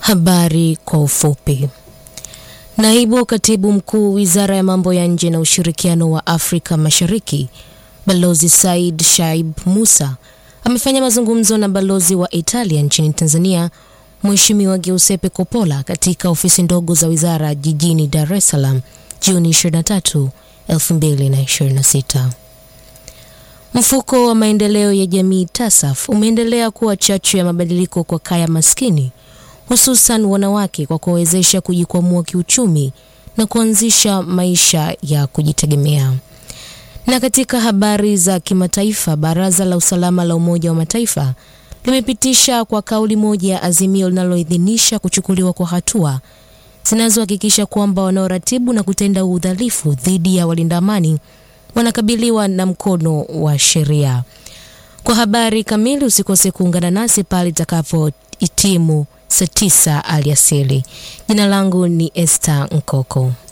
Habari kwa ufupi. Naibu Katibu Mkuu Wizara ya Mambo ya Nje na Ushirikiano wa Afrika Mashariki, Balozi Said Shaib Musa amefanya mazungumzo na balozi wa Italia nchini Tanzania, Mheshimiwa Giuseppe Coppola katika ofisi ndogo za wizara jijini Dar es Salaam Juni 23, 2026. Mfuko wa maendeleo ya jamii TASAF umeendelea kuwa chachu ya mabadiliko kwa kaya maskini hususan wanawake kwa kuwawezesha kujikwamua kiuchumi na kuanzisha maisha ya kujitegemea. Na katika habari za kimataifa, Baraza la Usalama la Umoja wa Mataifa limepitisha kwa kauli moja azimio linaloidhinisha kuchukuliwa kwa hatua zinazohakikisha kwamba wanaoratibu na kutenda udhalifu dhidi ya walinda amani wanakabiliwa na mkono wa sheria. Kwa habari kamili, usikose kuungana nasi pale itakapohitimu saa tisa alasiri. Jina langu ni Esther Nkoko.